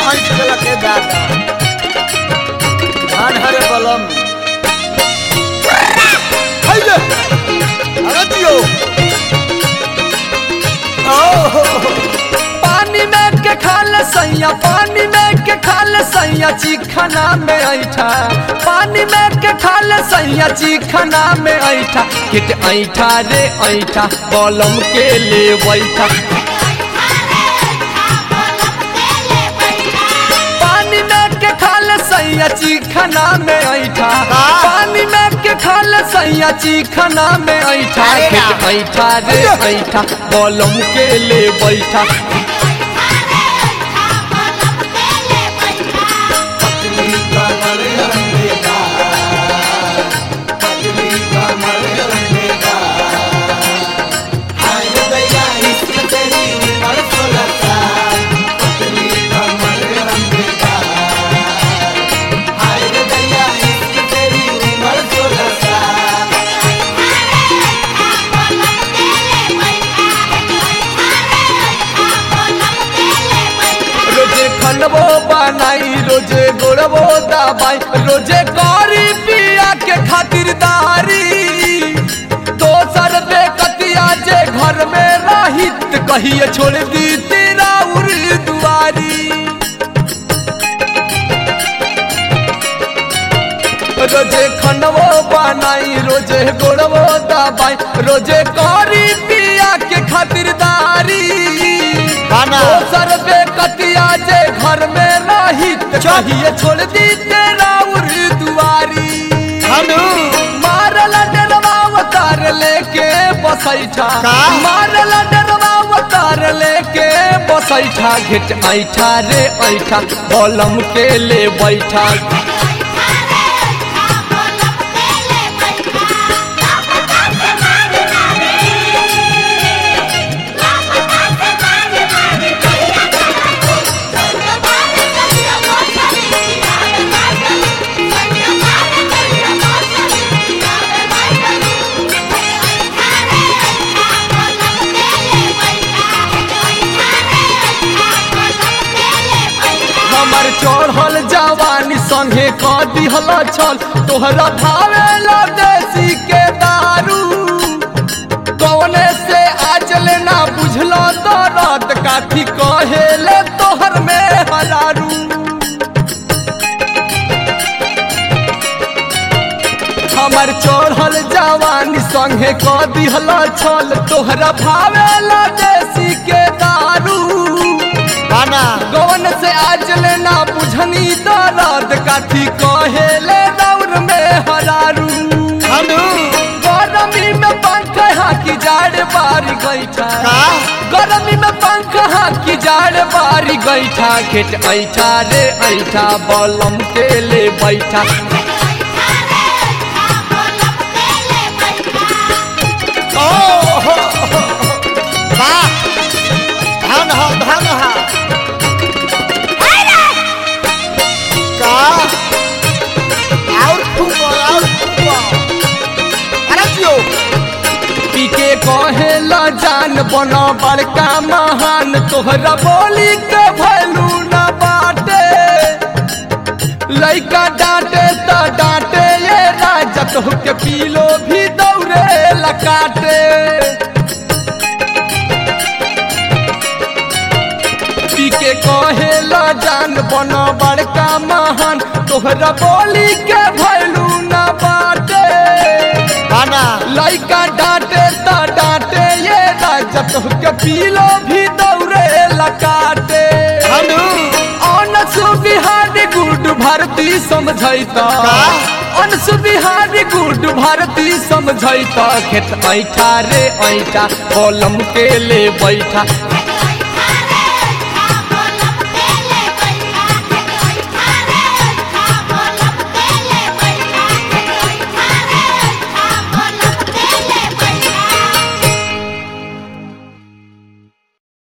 ऐठ गेला के दादा धान हरे बलम हाइले अरे जियो ओहो पानी में के खाल सैया पानी में के खाल सैया चिखना में ऐठा पानी में के खाल सैया चिखना में ऐठा किट ऐठा रे ऐठा बलम के ले बैठा पानी में के खाल सैया चिखना में ऐठा हाँ। पानी में के खाल सैया चिखना में ऐठा अरे किट राम। ऐठा रे ऐठा बलम के ले बैठा रोजे खनबो बनाई रोजे गोड़बो दबाई रोजे गौरी पिया के खातिरदारी दोसर बेकतिया जे घर में रहित कहिए छोड़ दी तेरा उर दुआरी रोजे खनबो बनाई रोजे गोड़बो दबाई रोजे गौरी पिया के खातिरदारी खाना। दोसर बेकतिया जे घर में रहित चाहिए छोड़ दी तेरा उर दुआरी हनु मारल डरवा अवतार लेके बसैठा का? मारल डरवा अवतार लेके बसैठा घेट ऐठा रे ऐठा बलम के ले बैठा हमर चढ़ल जवानी संगे क दिहल छल तोहरा भावे ला देसी के दारू कौने से आज लेना बुझल दर्द काठी कहेले तोहर में हजारू हमर चढ़ल जवानी संगे क दिहल छल तोहरा भावे ला देसी के दारू खाना गवन से आज लेना बुझनी दर्द काठी कहेले दौर में हरारू हनु गरमी में पंख हाकी जाड़ बारी गैठा का? गरमी में पंख हाकी जाड़ बारी गैठा खेत ऐठा रे ऐठा बलम के ले बैठा ओहो वाह धन हो धन हो का और फूको और फूको अरे जियो पीके कहे ला जान बना बड़का महान तोहरा बोली के भैलू न बाटे लइका डांटे त डांटे ये राजा तो के पीलो भी दौड़े लकाटे पीके कहे ला जान बना बड़का महान तोहरा बोली के भैलू न बाटे खाना लइका डांटे त डांटे ये राजा तो के पीलो भी दौड़े लकाटे हनु अनसु बिहारी गुड भारती समझैता का? अनसु बिहारी गुड भारती समझैता खेत ऐठा रे ऐठा कलम के ले बैठा